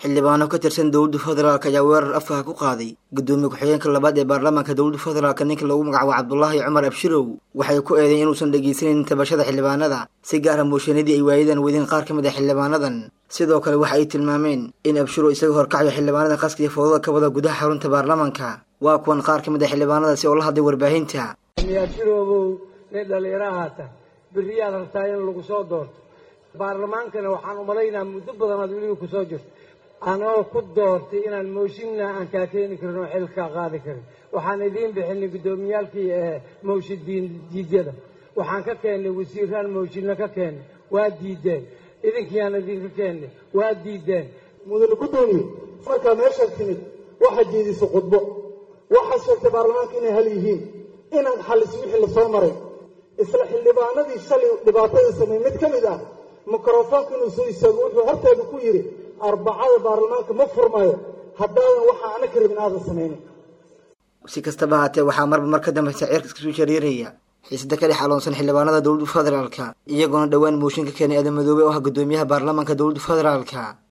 xildhibaano ka tirsan dowladda federaalk ayaa weerar afkaha ku qaaday guddoomiye ku-xigeenka labaad ee baarlamaanka dowladda federaalk ninka lagu magacaabo cabdulaahi cumar abshirow waxay ku eedeyn inuusan dhegeysaneyn tabashada xildhibaanada si gaara mooshanadii ay waayadan wadeen qaar ka mid ah xildhibaanadan sidoo kale waxa ay tilmaameen in abshirow isaga horkacayo xildhibaanada qaskiya foodada ka wada gudaha xarunta baarlamaanka waa kuwan qaar ka mid ah xildhibaanadaasi oo la hadlay warbaahinta abshiroobow nin dhallinyarahaata beriyaad rabtaa in lagu soo doorto baarlamaankana waxaan umalaynaa muddo badanaad weliba kusoo jirto anoo ku doortay inaan mooshinna aan kaa keeni karin oo xil kaa qaadi karin waxaan idiin bixinay guddoomiyaalkii mooshin diidyada waxaan ka keennay wasiiraan mooshinna ka keennay waa diideen idinkiiyaan idinka keennay waa diideen mudane guddoomiye markaa meeshaad timid waxaad jeedisay khudbo waxaad sheegtay baarlamaanka inay hal yihiin inaad xalliso wixii la soo maray isla xildhibaanadii shalay dhibaatada sameey mid ka mid ah mikrofoonka inuu soo istaago wuxuu horteeda ku yidhi arbacada baarlamaanka ma furmayo haddaadan waxa ana ka rabin aadan samaynin si kastaba haatee waxaa marba mar ka dambaysa ceerka iskasoo shareeraya xiisada ka dhex aloonsan xildhibaanada dowladda federaalka iyagoona dhowaan mooshin ka keenay adamadoobe oo ah guddoomiyaha baarlamaanka dowladda federaalka